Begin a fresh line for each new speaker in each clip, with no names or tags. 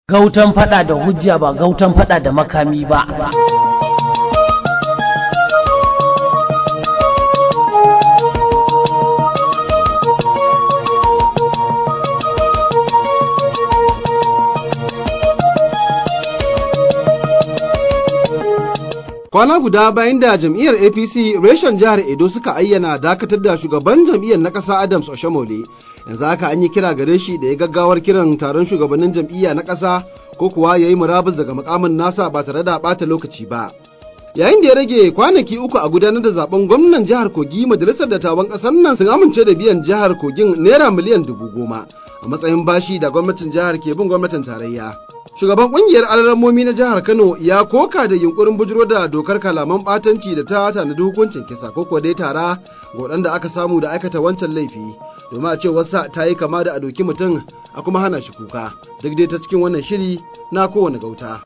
Gautan fada da hujja ba gautan fada da makami ba.
Kwana guda bayan da jam'iyyar APC reshen jihar Edo suka ayyana dakatar da shugaban jam'iyyar na ƙasa Adams Oshomole, yanzu haka an yi kira gare shi da ya gaggawar kiran taron shugabannin jam'iyya na ƙasa ko kuwa ya yi murabus daga mukamin nasa ba tare da ɓata lokaci ba. Yayin da ya rage kwanaki uku a gudanar da zaben gwamnan jihar Kogi majalisar dattawan ƙasar nan sun amince da biyan jihar Kogin naira miliyan dubu goma a matsayin bashi da gwamnatin jihar ke bin gwamnatin tarayya. Shugaban kungiyar alaramomi na jihar Kano ya koka da yunkurin bujiro da dokar kalaman batanci da ta tanadi hukuncin kisa ko kuwa dai tara ga waɗanda aka samu da aikata wancan laifi domin a ce wasa ta yi kama da a doki mutum a kuma hana shi kuka duk dai ta cikin wannan shiri na kowane gauta.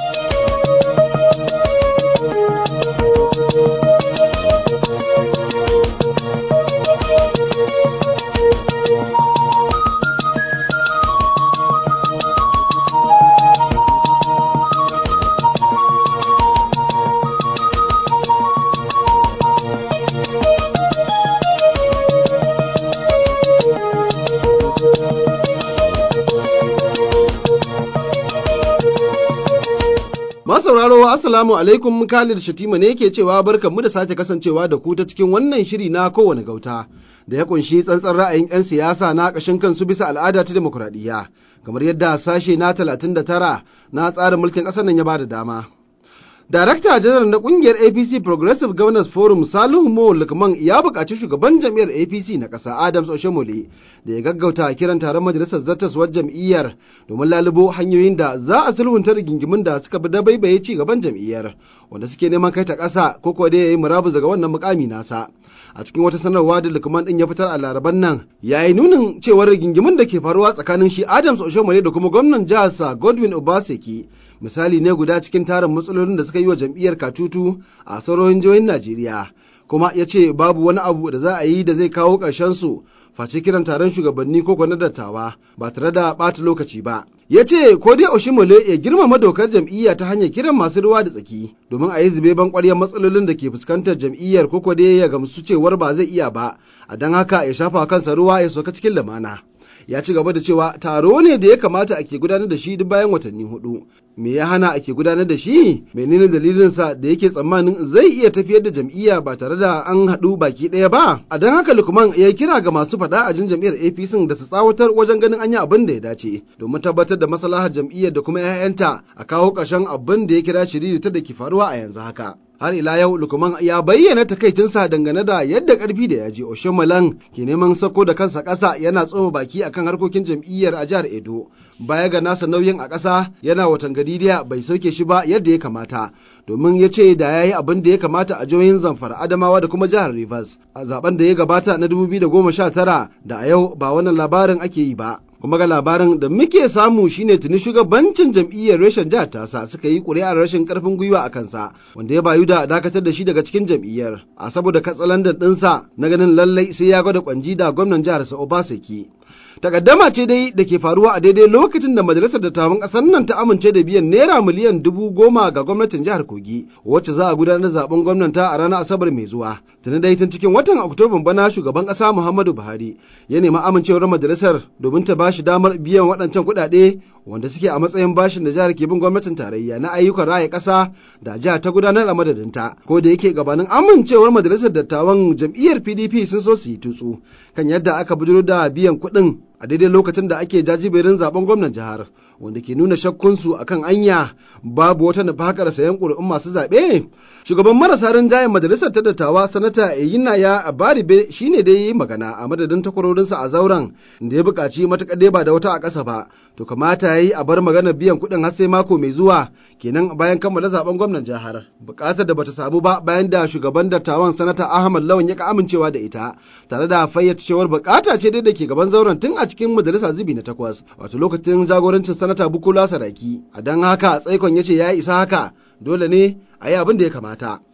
sauraro assalamu alaikum Khalid Shatima ne ke cewa barkanmu da sake kasancewa da ku ta cikin wannan shiri na kowane gauta da ya kunshi tsantsan ra'ayin 'yan siyasa na ƙashin kansu bisa al'ada ta demokuraɗiyya kamar yadda sashe na 39 na tsarin mulkin ƙasar nan ya ba da dama. Darakta janar na kungiyar APC Progressive Governors Forum Salihu Mo Lukman ya buƙaci shugaban jam'iyyar APC na ƙasa Adams Oshomole da ya gaggauta kiran taron majalisar zattaswar jam'iyyar domin lalubo hanyoyin da za a sulhunta rigingimin da suka bi dabaibaye ci gaban jam'iyyar wanda suke neman kai ta ƙasa ko kuwa dai ya yi murabus daga wannan mukami nasa. A cikin wata sanarwa da Lukman din ya fitar a laraban nan ya yi nunin cewar rigingimin da ke faruwa tsakanin shi Adams Oshomole da kuma gwamnan jihar sa Godwin Obaseki misali ne guda cikin tarin matsalolin da suka yi wa jam'iyyar katutu a sauran jihohin Najeriya. Kuma ya ce babu wani abu da za a yi da zai kawo ƙarshen su face kiran taron shugabanni ko na dattawa ba tare da ɓata lokaci ba. Ya ce ko dai Oshimole ya girmama dokar jam'iyya ta hanyar kiran masu ruwa da tsaki domin a yi zube ban ƙwaryar matsalolin da ke fuskantar jam'iyyar ko dai ya gamsu cewar ba zai iya ba, a don haka ya shafa kansa ruwa ya soka cikin lamana. ya ci gaba da cewa taro ne da ya kamata ake gudanar da shi duk bayan watanni hudu me ya hana ake gudanar da shi menene dalilinsa da yake tsammanin zai iya tafiyar da jam'iyya ba tare da an haɗu baki ɗaya ba a don haka lukman ya kira ga masu faɗa a jin jam'iyyar apc da su tsawatar wajen ganin an yi abin da ya dace domin tabbatar da maslahar jam'iyyar da kuma 'ya'yanta a kawo ƙarshen abin da ya kira shiriri ta da ke faruwa a yanzu haka har ila yau lukman ya bayyana takaicinsa dangane da yadda karfi da yaji oshomalan ke neman sako da kansa ƙasa yana tsoma baki akan harkokin jam'iyyar a jihar edo baya ga nasa nauyin a ƙasa yana watan gadidiya bai sauke shi ba yadda ya kamata domin ya ce da ya yi abin da ya kamata a jihohin zamfara adamawa da kuma jihar rivers a zaben da ya gabata na 2019 da a yau ba wannan labarin ake yi ba kuma ga labarin da muke samu shine tuni shugabancin jam'iyyar reshen jihar tasa suka yi ƙuri'ar rashin karfin gwiwa a kansa wanda ya bayu da dakatar da shi daga cikin jam'iyyar a saboda katsalandan ɗinsa na ganin lallai sai ya gwada kwanji da gwamnan jihar sa Obaseki. takaddama ce dai da ke faruwa a daidai lokacin da majalisar dattawan ƙasar nan ta amince da biyan naira miliyan dubu goma ga gwamnatin jihar kogi wacce za a gudanar zaben gwamnata a ranar asabar mai zuwa tuni dai tun cikin watan oktoban bana shugaban ƙasa muhammadu buhari ya nemi amincewar majalisar domin ta bashi damar biyan waɗancan kuɗaɗe wanda suke a matsayin bashin da jihar ke bin gwamnatin tarayya na ayyukan raya ƙasa da jihar ta gudanar a madadinta ko da yake gabanin amincewar majalisar dattawan jam'iyyar pdp sun so su yi tutsu kan yadda aka bujuro da biyan kuɗin a daidai lokacin da ake jajiberin zaben gwamnan jihar wanda ke nuna shakkunsu akan anya babu wata nufakar sayan ƙuri'un masu zaɓe shugaban marasa rinjayen majalisar ta dattawa sanata eyina ya abaribe shine da yi magana a madadin takwarorinsa a zauren da ya buƙaci matuƙar dai ba da wata a ƙasa ba to kamata ya yi a bar maganar biyan kuɗin har sai mako mai zuwa kenan bayan kammala zaben gwamnan jihar buƙatar da bata samu ba bayan da shugaban dattawan sanata ahmad lawan ya ka amincewa da ita tare da fayyace cewar buƙata ce dai da ke gaban zauren tun a cikin majalisa zubi na takwas wato lokacin jagorancin sanata bukola saraki a don haka tsaikon ya ce ya isa haka dole ne a yi abin da ya kamata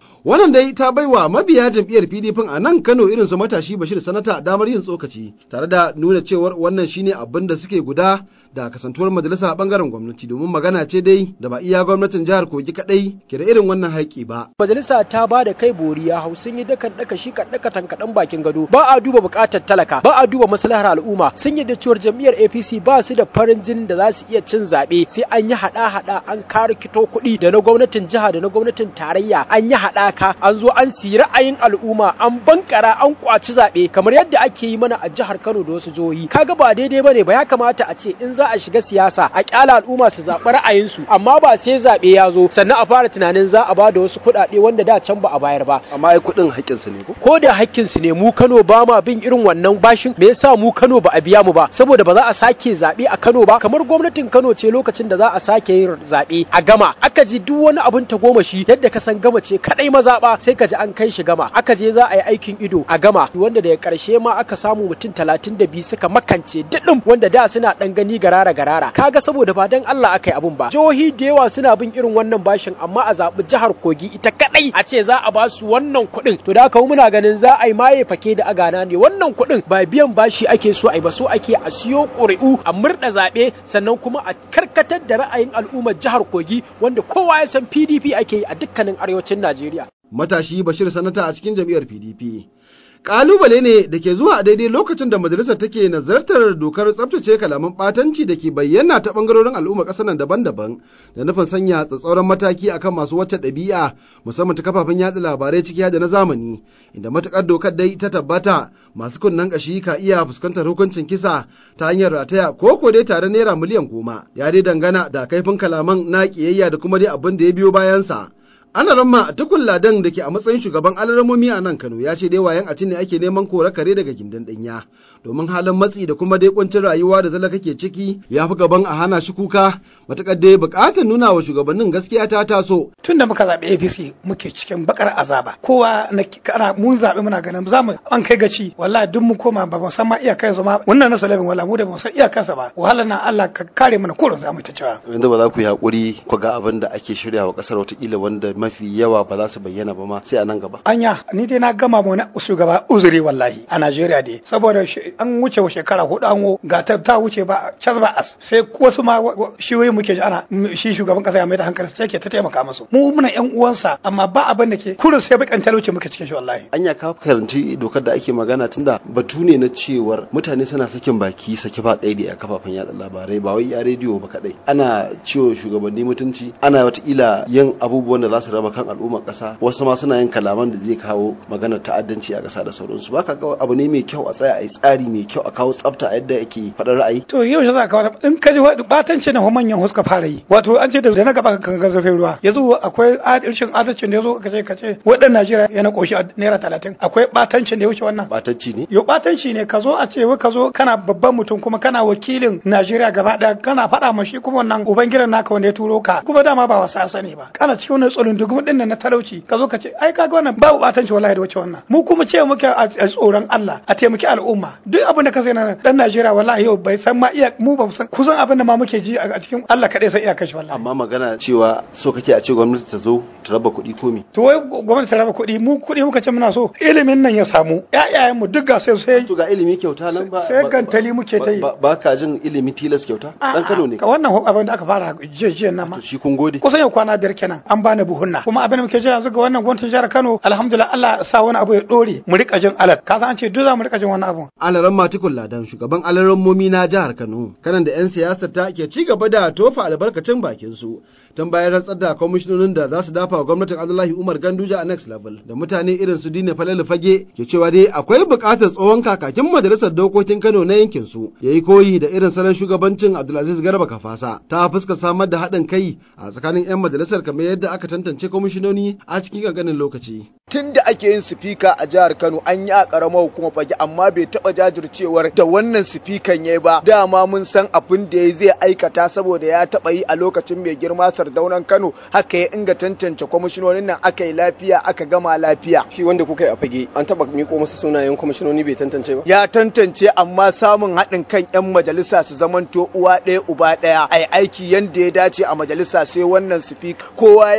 Wannan dai ta baiwa mabiya jam'iyyar PDP a nan Kano irin su matashi Bashir Sanata damar yin tsokaci tare da nuna cewar wannan shine abin da suke guda da kasantuwar majalisa a bangaren gwamnati domin magana ce dai da ba iya gwamnatin jihar Kogi kadai ke da irin wannan haƙƙi ba.
Majalisa ta ba da kai boriya hau sun yi dakan daka shi daka tankaɗan bakin gado ba a duba buƙatar talaka ba a duba maslahar al'umma sun yi da cewar jam'iyyar APC ba su da farin jin da za su iya cin zaɓe sai an yi haɗa-haɗa an kare kito kuɗi da na gwamnatin jiha da na gwamnatin tarayya an yi haɗaka an zo an siyi ra'ayin al'umma an bankara an kwaci zaɓe kamar yadda ake yi mana a jihar Kano da wasu jihohi kaga ba daidai bane ba ya kamata a ce in za a shiga siyasa a kyala al'umma su zaɓi ra'ayinsu amma ba sai zaɓe ya zo sannan a fara tunanin za a ba da wasu kuɗaɗe wanda da can ba a bayar ba
Amma ai kuɗin haƙƙinsu ne ko?
ko da hakkinsu ne mu Kano ba ma bin irin wannan bashin me yasa mu Kano ba a biya mu ba saboda ba za a sake zaɓe a Kano ba kamar gwamnatin Kano ce lokacin da za a sake yin zaɓe a gama aka ji duk wani abin tagomashi yadda ka san gama ce kadai mazaɓa sai ka ji an kai shi gama aka je za a yi aikin ido a gama wanda daga ƙarshe ma aka samu mutum talatin da biyu suka makance diɗin wanda da suna ɗan gani garara garara kaga saboda ba dan Allah aka yi abun ba jihohi da yawa suna bin irin wannan bashin amma a zaɓi jihar Kogi ita kadai a ce za a ba su wannan kuɗin to da haka muna ganin za a yi maye fake da agana ne wannan kuɗin ba biyan bashi ake so a yi ba so ake a siyo ƙuri'u a murɗa zaɓe sannan kuma a karkatar da ra'ayin al'ummar jihar Kogi wanda kowa ya san PDP ake yi a dukkanin arewacin Najeriya.
Matashi Bashir Sanata a cikin jam'iyyar PDP. Ƙalubale ne da ke zuwa a daidai lokacin da majalisar take nazartar dokar tsabtace kalaman ɓatanci da ke bayyana ta ɓangarorin al'ummar ƙasar nan daban-daban da nufin sanya tsatsauran mataki akan masu wacce ɗabi'a musamman ta kafafen yaɗa labarai ciki da na zamani inda matuƙar dokar dai ta tabbata masu kunnen ƙashi ka iya fuskantar hukuncin kisa ta hanyar rataya ko ko dai tare naira miliyan goma ya dai dangana da kaifin kalaman na ƙiyayya da kuma dai abin da ya biyo bayansa. ana ramma tukun ladan da ke a matsayin shugaban alaramomi a nan kano ya ce dai wayan a ne ake neman kore kare daga gindin ɗanya domin halin matsi da kuma dai kuncin rayuwa da zalaka ke ciki ya fi gaban a hana shi kuka matakar dai bukatar nuna wa shugabannin gaskiya ta taso
tun da muka zaɓi apc muke cikin bakar azaba kowa na kana mun zaɓi muna ganin za mu an kai gaci wallahi duk mu koma ba mu san ma iyakan su ma wannan na salabin wala mu da mu san iyakansa ba wahala na Allah ka kare mana kurin za mu ta cewa
yanzu ba za ku yi hakuri ku ga abin da ake shirya wa kasar watakila wanda mafi yawa ba za su bayyana ba ma sai a nan gaba
anya ni dai na gama mu na shugaba uzuri wallahi a Najeriya dai saboda an wuce shekara hudu an wo ga ta ta wuce ba cas ba as sai wasu ma shiyoyi muke ji ana shi shugaban kasa ya mai da hankali sai ke ta taimaka musu mu muna yan uwansa amma ba abin da ke kurin sai bakan talauci muke cikin shi wallahi
anya ka karanci dokar da ake magana tunda batu ne na cewar mutane suna sakin baki saki ba kaidi a kafafen yada labarai ba wai ya rediyo ba kadai ana ciwo shugabanni mutunci ana watakila yin abubuwan da za su raba kan al'ummar kasa wasu ma suna yin kalaman da zai kawo maganar ta'addanci a kasa da sauransu baka ga abu ne mai kyau a tsaya a yi tsari mai kyau a kawo tsafta a yadda ake faɗar ra'ayi
to yau shi za ka kawo in ka ji batanci na manyan huska fara yi wato an ce da na gaba kan ga zafin ruwa yanzu akwai adalcin adalcin da yazo ka ce ka ce wadan Najeriya yana koshi a naira talatin akwai batancin da ya wuce wannan
batanci ne
yo batanci ne ka zo a ce wai ka zo kana babban mutum kuma kana wakilin Najeriya gaba daya kana faɗa ma shi kuma wannan ubangiran naka wanda ya turo ka kuma dama ba wasa sani ba kana cikin wannan tsoron dugum din na talauci ka zo ka ce ai kaga wannan babu batanci wallahi da wuce wannan mu kuma ce muke a tsoron Allah a taimaki al'umma duk abin da ka sai na dan Najeriya wallahi yau bai san ma iya mu ba san kusan abin da ma muke ji a cikin Allah kadai sai iya kashi wallahi
amma magana cewa so kake a ce gwamnati ta zo ta raba kuɗi ko me
to wai gwamnati ta raba kuɗi mu kuɗi muka ce muna so ilimin nan ya samu ƴaƴayen mu duk ga sai sai
to ga ilimi kyauta nan ba
sai gantali muke ta yi
ba ka jin ilimi tilas kyauta dan Kano ne
ka wannan abin da aka fara jiya nan ma
to shi kun gode
kusan yau kwana biyar kenan an bani buhunna kuma abin da muke jira yanzu ga wannan gwamnatin jihar Kano alhamdulillah Allah sa wani abu ya dore mu rika jin alat ka san an ce duk za mu rika jin wannan abu
alaran matikul ladan shugaban alaran momi na jihar Kano kanan da yan siyasar ta ke ci gaba da tofa albarkacin bakin su tun bayan rantsar da kwamishinonin da za su dafa wa gwamnatin Abdullahi Umar Ganduja a next level da mutane irin su Dine Falalu Fage ke cewa dai akwai buƙatar tsohon kakakin majalisar dokokin Kano na yankin su yayi koyi da irin salon shugabancin Abdulaziz Garba Kafasa ta fuska samar da haɗin kai a tsakanin 'yan majalisar kamar yadda aka tantance kwamishinoni a cikin ƙanƙanin lokaci.
Tun da ake yin sifika a jihar Kano an yi a ƙaramar hukumar fage amma bai taɓa jajircewar da wannan sifikan ya ba dama mun san abin da ya zai aikata saboda ya taɓa yi a lokacin mai girma sardaunan Kano haka ya inga tantance kwamishinonin nan aka yi lafiya aka gama lafiya.
Shi wanda kuka yi a fage an taɓa miko masa sunayen kwamishinoni bai tantance ba?
Ya tantance amma samun haɗin kan 'yan majalisa su zamanto uwa ɗaya uba ɗaya ai aiki yanda ya dace a majalisa sai wannan sifika kowa ya yarda da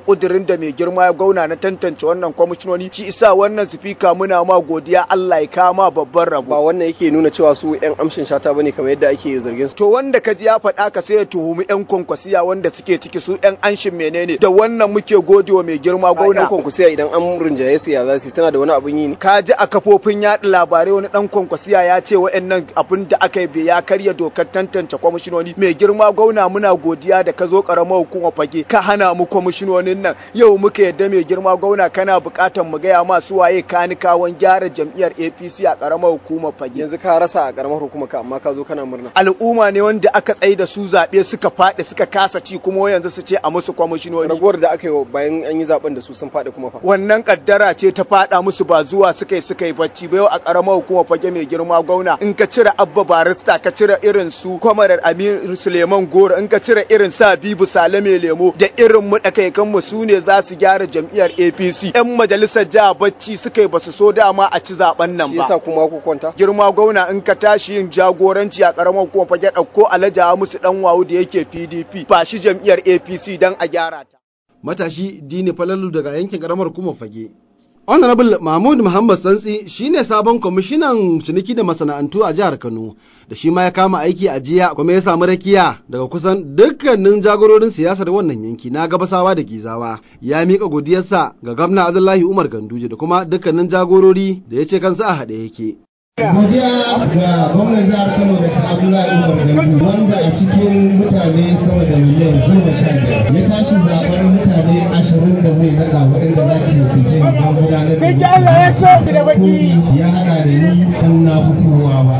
kudirin da mai girma ya gauna na tantance wannan kwamishinoni shi isa wannan sifika muna ma godiya Allah ya kama babban rabo
ba wannan yake nuna cewa su yan amshin shata bane kamar yadda ake zargin su
to wanda ka ji ya faɗa ka sai ya tuhumi yan kwankwasiya wanda suke ciki su yan anshin menene da wannan muke godewa mai girma
gauna
gauna
kwankwasiya idan an rinjaye su ya za su suna da wani abun yi ne
ka ji a kafofin yaɗa labarai wani dan kwankwasiya ya ce wa'annan abin da aka yi ya karya dokar tantance kwamishinoni mai girma gauna muna godiya da ka zo karamar hukumar fage ka hana mu kwamishinonin nan yau muka yadda mai girma gauna kana buƙatar mu gaya ma su waye kanikawan gyara jam'iyyar APC a karamar hukumar fage
yanzu ka rasa a karamar hukumar ka amma ka zo kana murna
al'umma ne wanda aka tsaye da su zaɓe suka faɗi suka kasa ci kuma yanzu su ce a musu kwamishinoni
ragowar da aka yi bayan an yi zaben da su sun faɗi kuma fa
wannan kaddara ce ta faɗa musu ba zuwa suka yi suka yi bacci ba yau a karamar hukumar fage mai girma gauna in ka cire abba barista ka cire irin su kwamarar amir suleiman goro in ka cire irin sa bibu salame lemo da irin mu kan mu su ne za su gyara jam'iyyar apc yan majalisar jiha bacci suka yi basu so dama a ci zaben nan
shi
ba
yasa kuma ku kwanta
girma gwamna in ka tashi yin jagoranci a karamar hukumar fage ɗauko alaja musu dan wawu da yake pdp ba shi jam'iyyar apc dan a gyara ta
matashi dini falalu daga yankin karamar hukumar fage honorable mahmud muhammad santsi shine sabon kwamishinan ciniki da masana'antu a jihar kano da shi ma ya kama aiki a jiya kuma ya samu rakiya daga kusan dukkanin jagororin siyasar wannan yanki na gabasawa da gizawa ya miƙa godiyarsa ga gwamna abdullahi umar ganduje da kuma dukkanin jagorori da ya ce kansa a haɗe yake
godiya ga gwamnan jihar kano da ta abdullahi umar gandu wanda a cikin mutane sama da miliyan goma sha biyar ya tashi zaɓar mutane ashirin da zai naɗa waɗanda za ki wakilce ni don gudanar da musu komi ya haɗa da ni ɗan na fi kowa ba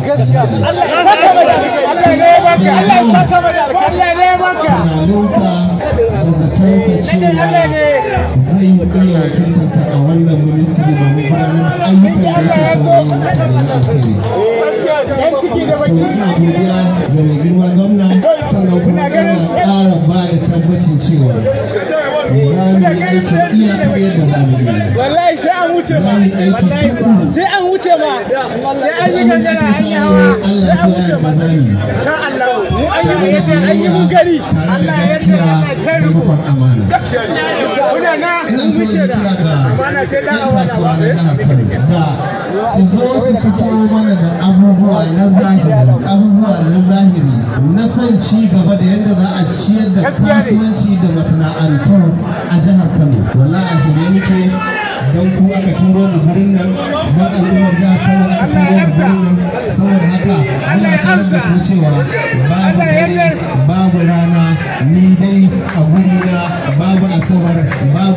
tunaninsa da zatonsa cewa zai iya wakiltarsa a wannan ministry domin gudanar da ayyukan da yake so yi mutane na alkhairi so ina godiya ga mai girma gwamna sannan kuma ina ƙara ba da tabbacin cewa za mu yi aiki iya kamar yadda za mu yi
wallahi sai an wuce
za
ma
mu yi aiki tukuru
sai an wuce ma sai an yi
abin da
gangara
ake
an yi
samu
hawa
Allah
sai an
sai
wuce
ya
ma
yarda za mu yi
sha Allah mu an yi
tare da
yadda an yi mun
biyayya
gari
tare da
Allah ya
gaskiya
yarda
da
kai ruku
rikon amana
muna na
ina
mun
so
wuce
yi
da
kira ga
amana sai da
yan
hawa
kasuwa na
da
jihar Kano da su zo su fito mana da abubuwa na zahiri abubuwa na zahiri na son ci gaba da yadda za a ciyar da kasuwanci da masana'antu a jihar Kano wallahi a shirye muke don ku aka turo mu gurin nan don al'ummar jihar Kano aka turo mu gurin nan saboda haka muna sanar da ku cewa babu dare babu rana ni dai a gurina babu asabar babu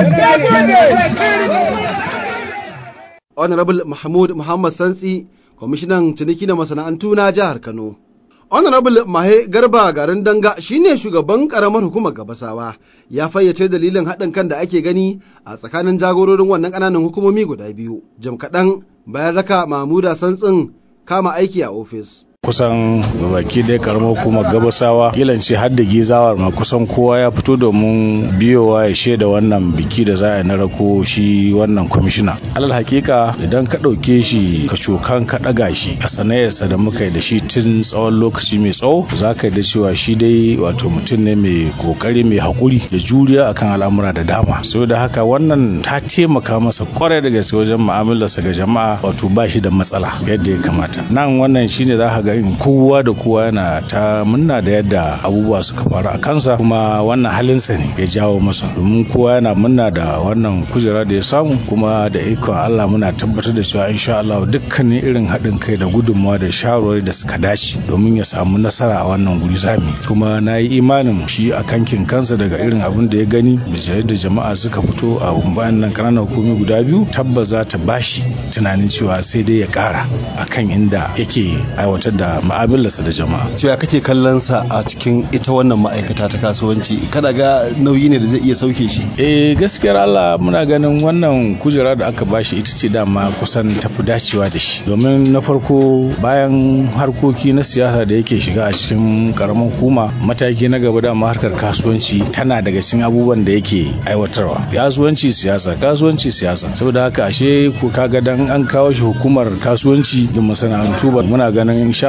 ladi
honorable mahmud muhammad santsi kwamishinan ciniki da masana'antu na jihar kano honorable mahe garba garin danga shine shugaban karamar hukumar gabasawa ya fayyace dalilin haɗin kan da ake gani a tsakanin jagororin wannan ƙananan hukumomi guda biyu jim kaɗan bayan raka mahmuda santsin kama aiki a ofis
kusan baki dai karamar hukumar gabasawa kilance har da gizawar ma kusan kowa ya fito domin biyowa ya shaida wannan biki da za a na rako shi wannan kwamishina alal hakika idan ka ɗauke shi ka cokan ka ɗaga shi a sanayarsa da muka yi da shi tun tsawon lokaci mai tsawo za ka yi da cewa shi dai wato mutum ne mai kokari mai haƙuri da juriya akan al'amura da dama saboda haka wannan ta taimaka masa kwarai da gaske wajen mu'amalarsa ga jama'a wato ba shi da matsala yadda ya kamata nan wannan shine za ka ga in kowa da kowa yana ta munna da yadda abubuwa suka faru a kansa kuma wannan halinsa ne ya jawo masa domin kowa yana munna da wannan kujera da ya samu kuma da ikon Allah muna tabbatar da cewa insha Allah dukkanin irin haɗin kai da gudunmawa da shawarwari da suka dace domin ya samu nasara a wannan guri zami kuma na yi imanin shi a kankin kansa daga irin abin da ya gani da yadda jama'a suka fito a bayan nan ƙananan hukumi guda biyu tabbas za ta bashi tunanin cewa sai dai ya ƙara akan inda yake aiwatar da ma'amalarsa da jama'a.
cewa kake kallon sa a cikin ita wannan ma'aikata ta kasuwanci kada ga nauyi ne da zai iya sauke shi
Eh gaskiyar Allah muna ganin wannan kujera da aka bashi ita ce dama kusan tafi dacewa da shi domin na farko bayan harkoki na siyasa da yake shiga a cikin karamar hukuma mataki na gaba dama harkar kasuwanci tana daga cikin abubuwan da yake aiwatarwa kasuwanci siyasa kasuwanci siyasa saboda haka ashe ko kaga dan an kawo shi hukumar kasuwanci da masana'antu ba muna ganin insha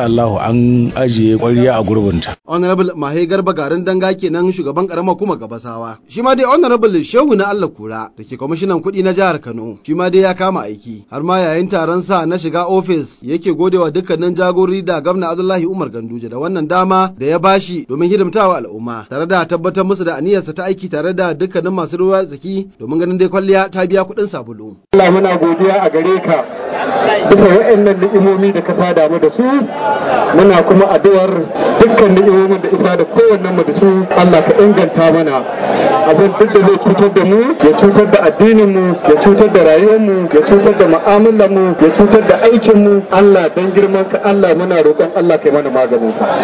insha Allah an ajiye ƙwarya a gurbinta
honorable mahe garba garin danga kenan shugaban karamar kuma gabasawa shi ma dai honorable shehu na Allah kura da ke kwamishinan kuɗi na jihar Kano shi ma dai ya kama aiki har ma yayin taron sa na shiga ofis yake godewa dukkanin jagorori da gwamna Abdullahi Umar Ganduje da wannan dama da ya bashi domin hidimtawa al'umma tare da tabbatar musu da aniyarsa ta aiki tare da dukkanin masu ruwa tsaki domin ganin dai kwalliya ta biya kuɗin sabulu.
Allah muna godiya a gare ka bisa waɗannan ni'imomi da ka sada mu da su muna kuma addu'ar dukkan ni'imomin da isa da kowannen mu da su Allah ka inganta mana abin duk da zai cutar da mu ya cutar da addinin mu ya cutar da rayuwar mu ya cutar da mu'amalar mu ya cutar da aikin mu Allah dan girman ka Allah muna roƙon Allah kai mana maganin sa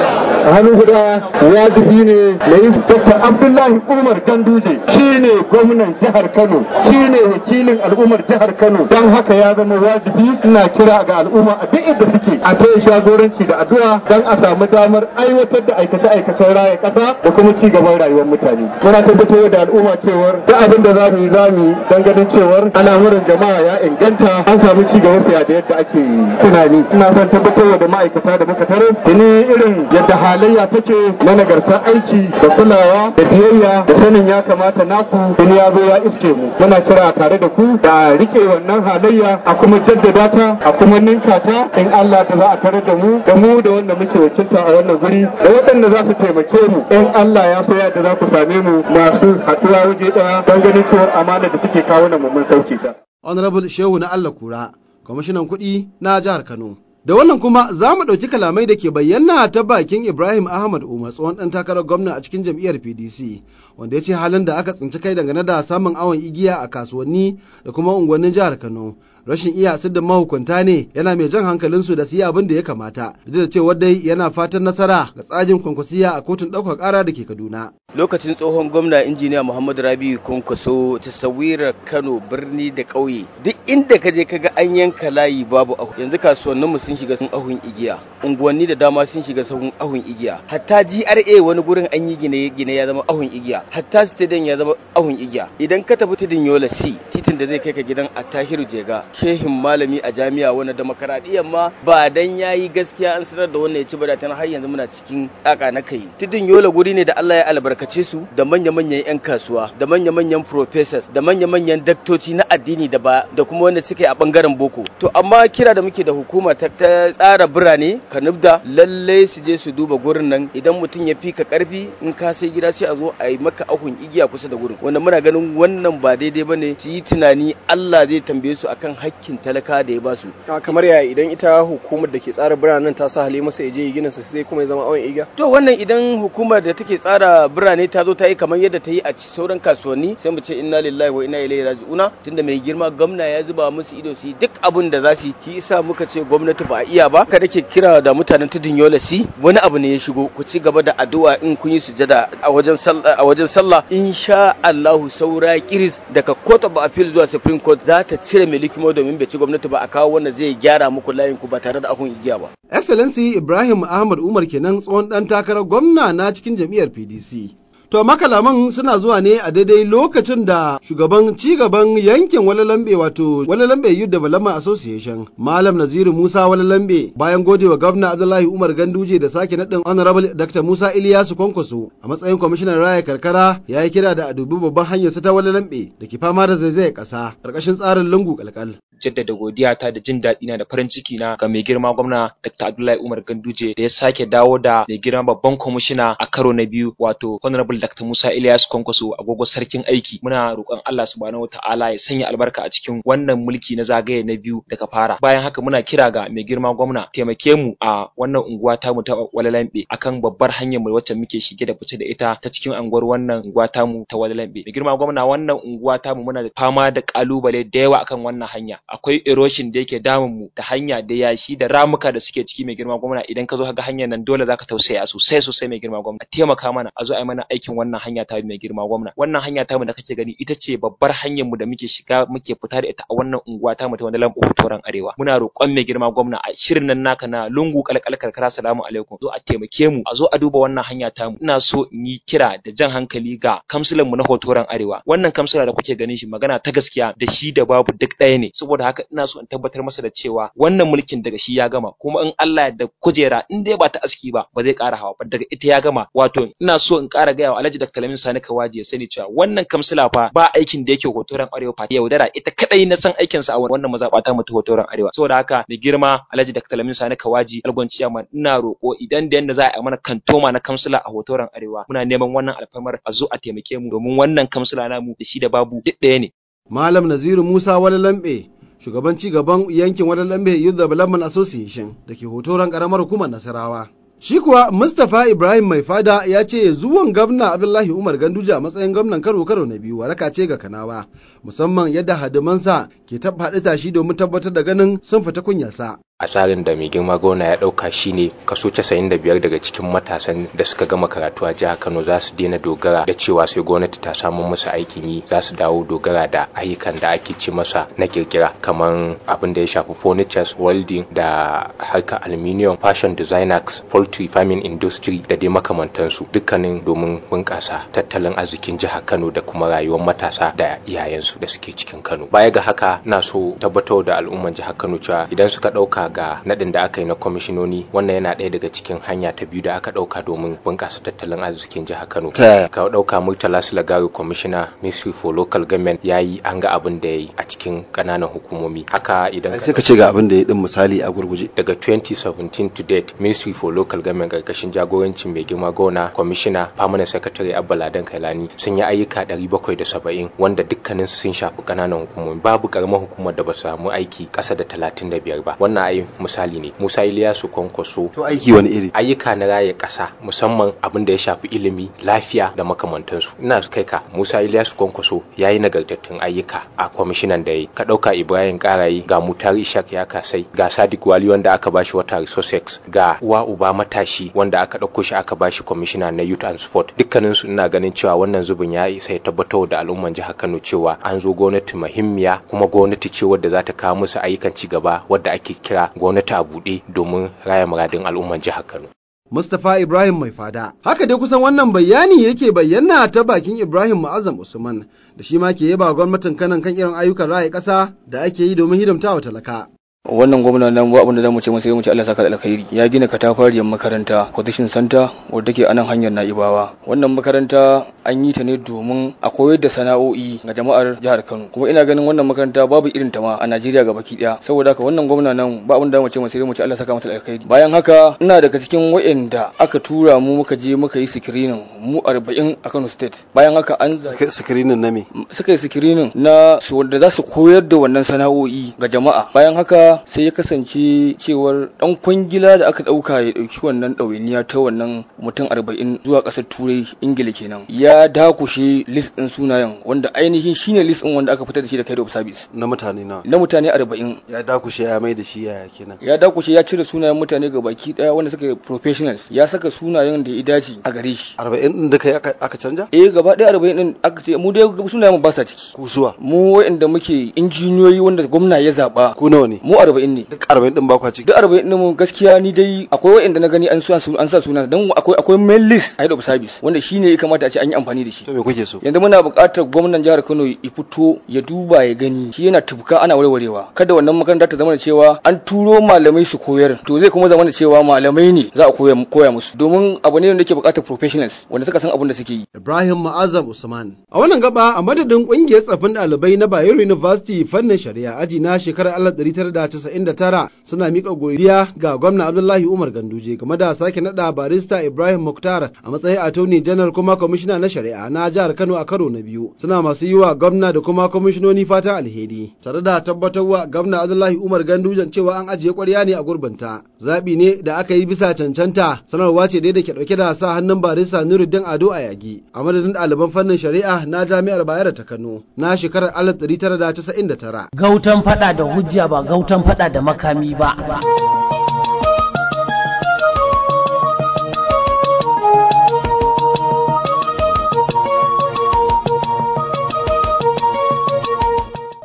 a hannun guda wajibi ne na yi Dr. Abdullahi Umar Ganduje shine gwamnan jihar Kano shine wakilin al'ummar jihar Kano don haka ya zama wajibi ina kira ga al'umma a duk inda suke a taya shagoranci da addu'a don a samu damar aiwatar da aikace-aikacen raya ƙasa da kuma ci gaban rayuwar mutane muna tabbatar da al'umma cewar duk abin da za mu yi za mu yi don ganin cewar al'amuran jama'a ya inganta an samu ci gaba fiye da yadda ake tunani ina son tabbatar da ma'aikata da muka tarar da ni irin yadda halayya take na nagartar aiki da kulawa da biyayya da sanin ya kamata naku in ya zo ya iske mu muna kira tare da ku da rike wannan halayya a kuma jaddada ta a kuma ninka ta in Allah da za a tare da mu da mu da wanda muke wakilta a wannan guri da waɗanda za su taimake mu in Allah ya so yadda za ku same mu masu haɗuwa waje ɗaya don ganin cewar amana da take kawo na mun sauke ta.
Honorable Shehu na Allah Kura, kwamishinan kuɗi na jihar Kano. Da wannan kuma za mu ɗauki kalamai da ke bayyana ta bakin Ibrahim Ahmad Umar tsohon ɗan takarar gwamna a cikin jam'iyyar PDC, wanda ya ce halin da aka tsinci kai dangane da samun awon igiya a kasuwanni da kuma unguwannin jihar Kano. Rashin iya da mahukunta ne yana mai jan hankalinsu da su yi abin da ya kamata, duk da cewa dai yana fatan nasara ga tsajin kwankwasiya a kotun ɗaukar ƙara da ke Kaduna.
lokacin tsohon gwamna injiniya muhammadu rabiu kwankwaso tasawirar kano birni da ƙauye duk inda ka je kaga an yanka layi babu ahu yanzu kasuwannin mu sun shiga sun ahun igiya unguwanni da dama sun shiga sun ahun igiya hatta gra wani gurin an yi gine gine ya zama ahun igiya hatta stadium ya zama ahun igiya idan ka tafi tudun yola c titin da zai kai ka gidan attahiru jega shehin malami a jami'a wani demokaradiyyar ma ba dan yayi gaskiya an sanar da wannan ya ci ba da har yanzu muna cikin kaka na kai tudun yola guri ne da Allah ya albarka albarkace su da manya-manyan 'yan kasuwa da manya-manyan professors da manya-manyan daktoci na addini da ba da kuma wanda suke a bangaren boko to amma kira da muke da hukuma ta tsara birane kanubda lalle su je su duba gurin nan idan mutum ya fika karfi in ka sai gida sai a zo a yi maka ahun igiya kusa da gurin wanda muna ganin wannan ba daidai bane su yi tunani Allah zai tambaye su akan hakkin talaka da ya ba su
kamar yaya idan ita hukumar da ke tsara biranen ta sa hale masa ya je gina sa sai kuma ya zama awon igiya
to wannan idan hukumar da take tsara birane ta zo ta yi kamar yadda ta yi a sauran kasuwanni sai mu ce inna lillahi wa inna ilaihi raji'una tunda mai girma gwamna ya zuba musu ido su yi duk abin da za su yi shi yasa muka ce gwamnati ba a iya ba ka dake kira da mutanen tudun yola si wani abu ne ya shigo ku ci gaba da addu'a in kun yi sujada a wajen sallah a wajen sallah insha Allahu saura kiris daga court of appeal zuwa supreme court za ta cire mai likimo domin bai ci gwamnati ba a kawo wanda zai gyara muku layin ku ba tare da ahun igiya ba
excellency ibrahim ahmad umar kenan tsohon dan takarar gwamna na cikin jam'iyyar pdc To makalaman suna zuwa ne a daidai lokacin da shugaban cigaban yankin Walalambe wato Walalambe Youth Development Association Malam Naziru Musa Walalambe bayan godewa gwamna Abdullahi Umar Ganduje da sake naɗin Honorable Dr. Musa Iliyasu Kwankwaso a matsayin kwamishinan raya karkara ya yi kira da a dubi babban hanyar ta Walalambe da ke fama da zaizayar ƙasa ƙarƙashin tsarin lungu kalkal.
jaddada godiyata da jin daɗi na da farin ciki na ga mai girma gwamna Dr. Abdullahi Umar Ganduje da ya sake dawo da mai girma babban kwamishina a karo na biyu wato Honorable Dr. Musa Ilyas Kwankwaso agogo sarkin aiki muna roƙon Allah subhanahu wataala ya sanya albarka a cikin wannan mulki na zagaye na biyu daga fara bayan haka muna kira ga mai girma gwamna taimake mu a wannan unguwa tamu ta Walalambe akan babbar hanyar mu wacce muke shige da fice da ita ta cikin unguwar wannan unguwa tamu ta Walalambe mai girma gwamna wannan unguwa tamu muna da fama da kalubale da yawa akan wannan hanya akwai erosion da yake damun mu da hanya da yashi da ramuka da suke ciki mai girma gwamna idan ka zo ka ga hanyar nan dole zaka tausaya sosai sosai mai girma gwamna taimaka mana a zo a yi mana aikin cikin wannan hanya ta mai girma gwamna wannan hanya ta mu da kake gani ita ce babbar hanyar mu da muke shiga muke fita da ita a wannan unguwa ta mu ta wani lambu hotoran arewa muna roƙon mai girma gwamna a shirin nan naka na lungu kalkal karkara salamu alaikum zo a taimake mu a zo a duba wannan hanya ta mu ina so in yi kira da jan hankali ga kamsulan mu na hotoran arewa wannan kamsula da kuke ganin shi magana ta gaskiya da shi da babu duk ɗaya ne saboda haka ina so in tabbatar masa da cewa wannan mulkin daga shi ya gama kuma in Allah da kujera in dai ba ta aski ba ba zai ƙara hawa ba daga ita ya gama wato ina so in ƙara gaya wa Alhaji Dr. Lamin Sani Kawaji ya sani cewa wannan kamsula fa ba aikin da yake hotoran arewa fa yaudara ita kadai na san aikin sa a wannan mazaɓata mu ta hotoran arewa saboda haka mai girma Alhaji Dr. Lamin Sani Kawaji Algon Ciyaman ina roƙo idan da yanda za a yi mana kantoma na kamsula a hotoran arewa muna neman wannan alfamar a zo a taimake mu domin wannan kamsula namu da shi da babu duk ɗaya ne
Malam Naziru Musa wani lambe shugaban ci gaban yankin wani lambe Youth Development Association da ke hotoron karamar hukumar Nasarawa. Shi kuwa Mustapha Ibrahim Mai Fada ya ce zuwan gwamna Abdullahi Umar Ganduje a matsayin gwamnan karo karo na biyu waraka ce ga Kanawa, musamman yadda hadimansa ke tabbaɗi tashi domin tabbatar da ganin sun fita kunyarsa.
a tsarin da mai girma gona ya dauka shine kaso 95 daga cikin matasan da suka gama karatu a jihar Kano za su daina dogara da cewa sai gwamnati ta samu musu aikin yi za su dawo dogara da ayyukan da ake ci masa na kirkira kamar abin da ya shafi furnitures welding da harkar aluminium fashion designers poultry farming industry da dai makamantansu dukkanin domin bunƙasa tattalin arzikin jihar Kano da kuma rayuwar matasa da iyayensu da suke cikin Kano baya ga haka na so tabbatar da al'umman jihar Kano cewa idan suka dauka ga nadin da aka yi na kwamishinoni wannan yana ɗaya daga cikin hanya ta biyu da aka ɗauka domin bunƙasa tattalin arzikin jihar Kano.
Ta
Ka ɗauka Murtala Sulagari kwamishina Ministry for Local Government ya yi an ga abin da ya yi a cikin ƙananan hukumomi. Haka idan
sai ka ce ga abin da ya din misali a gurguje.
daga 2017 to date Ministry for Local Government ƙarƙashin jagorancin mai girma gona kwamishina Permanent Secretary Abba Ladan Kailani sun yi ayyuka 770 wanda dukkaninsu sun shafi ƙananan hukumomi babu ƙaramar hukumar da ba su samu aiki ƙasa da 35 ba wannan ai misali ne Musa Iliyasu Kwankwaso
To aiki wani iri?
ayyuka na raye ƙasa musamman abin da ya shafi ilimi lafiya da makamantansu ina kai ka Musa Iliyasu Kwankwaso ya yi nagartattun ayyuka a kwamishinan da ya yi ka ɗauka Ibrahim Karayi ga Mutar Ishak ya kasai ga Sadiq Wali wanda aka bashi wata resources ga uwa uba matashi wanda aka ɗauko shi aka bashi kwamishina na youth and sport dukkaninsu ina ganin cewa wannan zubin ya isa ya tabbatar da al'umman jihar Kano cewa an zo gwamnati muhimmiya kuma gwamnati ce wadda za ta kawo musu ayyukan ci gaba wadda ake kira gwamnati a buɗe domin raya muradin al'umman jihar Kano.
Mustapha Ibrahim Mai Fada. Haka dai kusan wannan bayani yake bayyana ta bakin Ibrahim Ma'azam Usman da shi ma ke yaba gwamnatin kanan kan irin ayyukan raya ƙasa da ake yi domin hidimtawa talaka.
wannan gwamna nan ba abin da zamu ce masa sai mu ce Allah saka da alkhairi ya gina katafariyar makaranta position center wadda take a nan hanyar Naibawa wannan makaranta an yi ta ne domin a koyar da sana'o'i ga jama'ar jihar Kano kuma ina ganin wannan makaranta babu irin ta ma a Najeriya gabaki daya saboda haka wannan gwamna nan ba abin da zamu ce masa sai mu ce Allah saka masa da alkhairi bayan haka ina daga cikin wayanda aka tura mu muka je muka yi screening mu 40 a Kano state bayan haka an
screening na me
suka yi screening na su wanda za su koyar da wannan sana'o'i ga jama'a bayan haka sai ya kasance cewar dan kwangila da aka dauka ya dauki wannan ɗawainiya ta wannan mutum arba'in zuwa ƙasar turai ingila kenan ya dakushe list ɗin sunayen wanda ainihin shine list ɗin wanda aka fitar da shi da kai of service
na mutane na
na mutane arba'in
ya dakushe ya mai da shi yaya kenan
ya dakushe ya cire sunayen mutane ga baki daya wanda suka professionals ya saka sunayen da ya dace a gare shi
arba'in din da kai aka canja
eh gaba daya arba'in din aka ce mu dai sunayen ba sa ciki
kusuwa
mu wa'anda muke injiniyoyi wanda gwamna ya zaba
ku nawa ne
mu arba'in ne
duk arba'in din ba kwa ciki
duk arba'in din mu gaskiya ni dai akwai wa'anda na gani an sa an sa suna dan akwai akwai mail list a head of service wanda shine ya kamata a ce an yi amfani da shi
to me kuke so
yanzu muna buƙatar gwamnan jihar Kano ya fito ya duba ya gani shi yana tufka ana warwarewa kada wannan makaranta ta zama da cewa an turo malamai su koyar to zai kuma zama da cewa malamai ne za a koya koya musu domin abu ne wanda yake buƙatar professionals wanda suka san abin da suke yi
Ibrahim Ma'azam Usman a wannan gaba a madadin kungiyar tsafin ɗalibai na Bayero University fannin shari'a aji na shekarar 1999 suna miƙa godiya ga gwamna Abdullahi Umar Ganduje game da sake nada barista Ibrahim Muktar a matsayin attorney general kuma kwamishina na shari'a na jihar Kano a karo na biyu suna masu yi wa gwamna da kuma kwamishinoni fata alheri tare da tabbatarwa gwamna Abdullahi Umar Ganduje cewa an ajiye ƙwarya ne a gurbinta zabi ne da aka yi bisa cancanta sanarwa ce dai da ke dauke da sa hannun barista Nuruddin Ado a yagi a madadin ɗaliban fannin shari'a na jami'ar Bayero ta Kano na shekarar 1999
Gautan fada da hujja ba gautan fada da makami ba.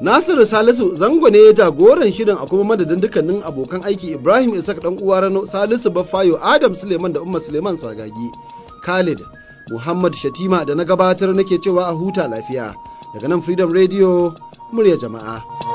Nasiru Salisu zango ne ya jagoran shirin a kuma madadin dukkanin abokan aiki Ibrahim Isaac dan uwa Rano Salisu Baffayo Adam Suleiman da Umma Suleiman Sagagi Khalid Muhammad Shatima da na gabatar nake cewa a huta lafiya daga nan Freedom Radio murya jama'a.